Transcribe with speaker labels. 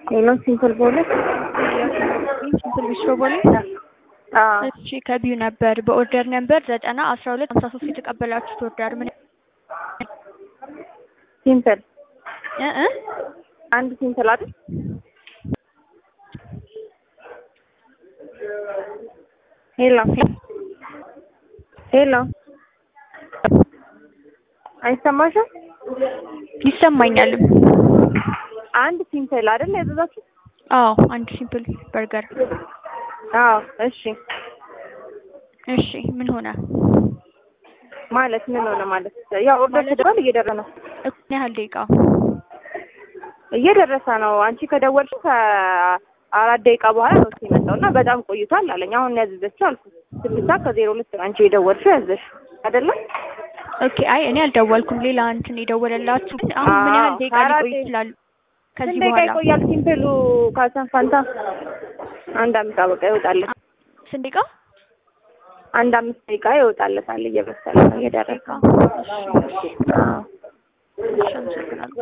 Speaker 1: ሌላው ሲምፕል ቦሌ
Speaker 2: ሲምፕል ቢስትሮ ቦሌ።
Speaker 1: አዎ
Speaker 2: እሺ ከቢዩ ነበር በኦርደር ነበር ዘጠና አስራ ሁለት ሀምሳ ሶስት የተቀበላችሁት ኦርደር ምን
Speaker 1: ሲምፕል
Speaker 2: እ እ
Speaker 1: አንድ ሲምፕል አይደል? ሄሎ ሄሎ አይሰማሽም?
Speaker 2: ይሰማኛልም።
Speaker 1: አንድ ሲምፕል አይደል ያዘዛችሁ?
Speaker 2: አዎ አንድ ሲምፕል በርገር።
Speaker 1: አዎ እሺ።
Speaker 2: እሺ ምን ሆነ?
Speaker 1: ማለት ምን ሆነ ማለት ያው ኦርደር ተደርጓል፣ እየደረሰ ነው
Speaker 2: ምን ያህል ደቂቃ?
Speaker 1: እየደረሰ ነው። አንቺ ከደወልሽ ከአራት ደቂቃ በኋላ ነው እሱ የመጣው እና በጣም ቆይቷል አለኝ። አሁን ነው ያዘዘችው አልኩት። ስድስት ሰዓት ከዜሮ ሁለት ነው አንቺ የደወልሽው ያዘሽ አይደለም?
Speaker 2: ኦኬ አይ እኔ አልደወልኩም። ሌላ እንትን የደወለላችሁ ግን አሁን ምን ያህል ደቂቃ
Speaker 1: አራት
Speaker 2: ሊቆይ ይችላል? ከዚህ
Speaker 1: ስንት ደቂቃ
Speaker 2: በኋላ
Speaker 1: ይቆያል? ሲምፕሉ ካሰን ፋንታ አንድ አምስት ደቂቃ ይወጣለት።
Speaker 2: ስንት ደቂቃ?
Speaker 1: አንድ አምስት ደቂቃ ይወጣለታል። እየበሰለ ነው እየደረሰ ነው። አዎ
Speaker 2: እሺ አመሰግናለሁ።